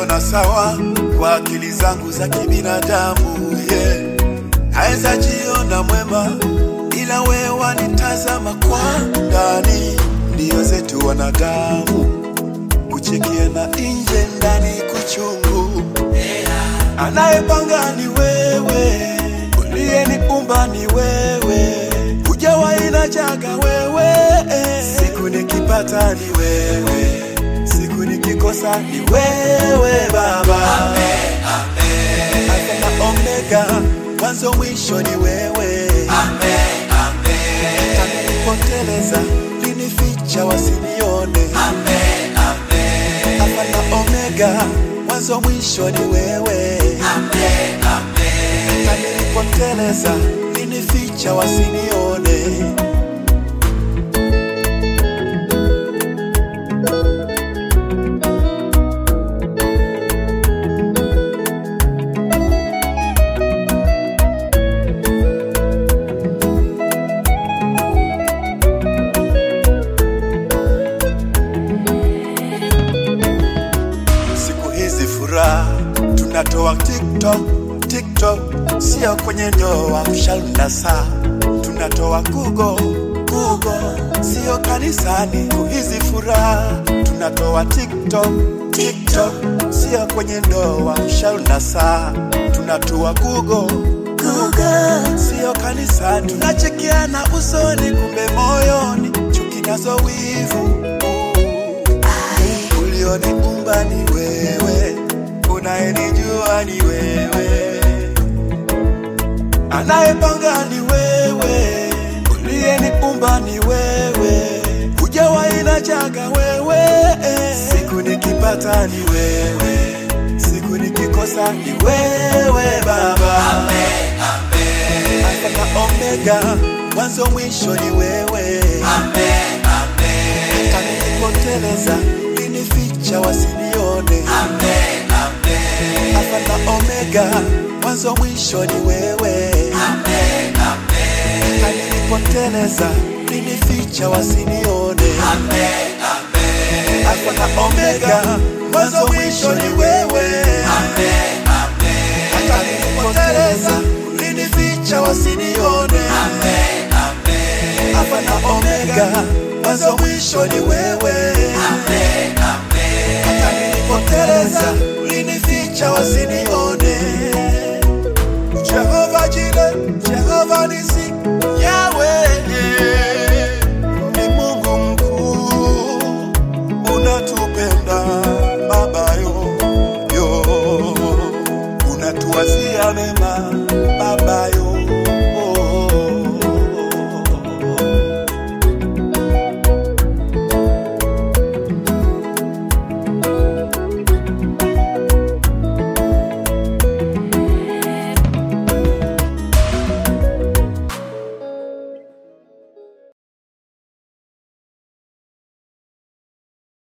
naiona sawa kwa akili zangu za kibinadamu yeah. Naweza jiona mwema, ila wewe wanitazama kwa ndani. Ndio zetu wanadamu, kuchekia na nje, ndani kuchungu. Anayepanga ni wewe, uliyeniumba ni wewe, hujawahi na jaga wewe. Siku nikipata ni wewe, siku nikikosa ni wewe Baba. Alfa na Omega, mwanzo mwisho ni wewe. Nilipoteleza linificha wasinione. Alfa na Omega, mwanzo mwisho ni wewe. Na nilipoteleza linificha wasinione. Siku hizi furaha tunatoa TikTok, TikTok sio kwenye ndoa, mshalna saa tunatoa Google, Google sio kanisani. Siku hizi furaha tunatoa TikTok, TikTok sio kwenye ndoa, mshalna saa tunatoa Google, Google sio kanisani. Tunachekeana usoni, kumbe moyoni chuki nazo wivu ulioniumba ni wewe, unayenijua ni wewe, anayepanga ni wewe, uliyeniumba ni wewe, hujawahi na jaga wewe. Siku nikipata ni wewe, siku nikikosa ni wewe Baba. Alfa na Omega, mwanzo mwisho ni wewe. Hata nilipoteleza linificha wasinione. Alfa na Omega, mwanzo mwisho ni wewe. Hata nilipoteleza linificha wasinione. Alfa na Omega, mwanzo mwisho ni wewe. Hata nilipoteleza linificha wasinione. Alfa na Omega, mwanzo mwisho ni wewe. Hata nilipoteleza ulinificha wasinione.